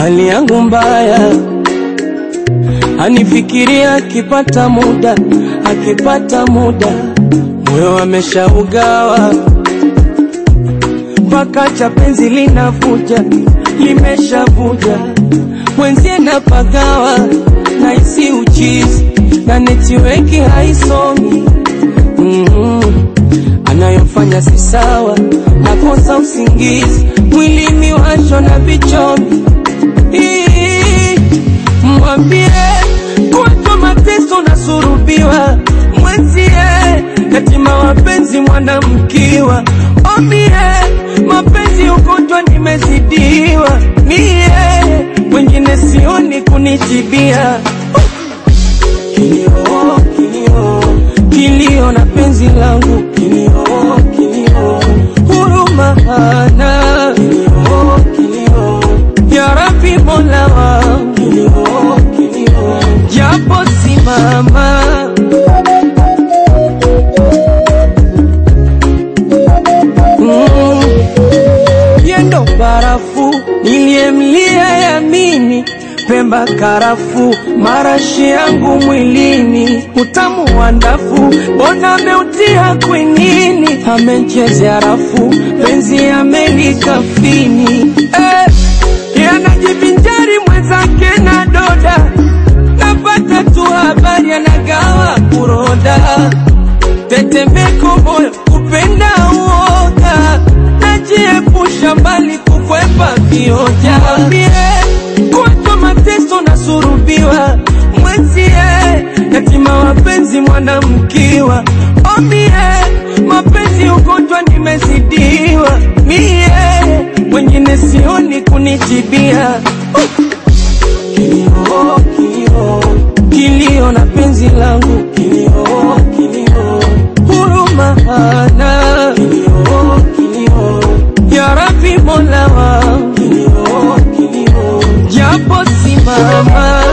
hali yangu mbaya, anifikiria akipata muda, akipata muda, moyo ameshaugawa mpaka cha penzi linavuja, limeshavuja mwenzie napagawa, naisi uchizi na netiweki haisomi mm-hmm. Anayofanya si sawa, nakosa usingizi, mwilini washo na vichomi. Ii, Mwambie kuwatwa mateso na surubiwa, mwenzie yatima wapenzi mwanamkiwa. Omie mapenzi ugonjwa nimezidiwa, mie wengine sioni kunitibia kilio, kilio, kilio na penzi langu kilio, kilio, huruma hana kilio, kilio, ya Rabbi Mola wangu kilio, kilio, japo simama mm, yendo barafu niliyemlia yamini Pemba karafu marashi yangu mwilini, utamu wa ndafu mbona ameutia kwinini, amechezea rafu penzi amelikafini eh, yanajivinjari mwenzake na doda, napata tu habari anagawa kuroda, tetemeko moyo kupenda uoga, najiepusha mbali kukwepa vioja kuwatwa mateso na surubiwa mwenzie yatima wapenzi mwanamkiwa omie mapenzi ugonjwa nimezidiwa mie wengine sioni kunitibia kilio, kilio, kilio na penzi langu kilio, kilio, huruma hana kilio, kilio, ya Rabbi Mola wangu kilio, kilio, japo simama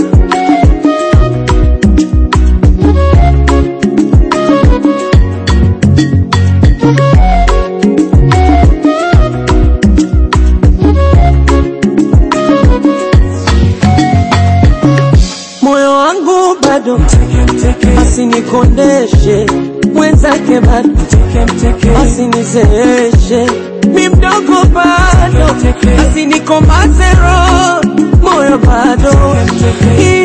moyo wangu bado asinikondeshe mwenzake bado asinizeeshe mi mdogo bado asinikomaze roho moyo bado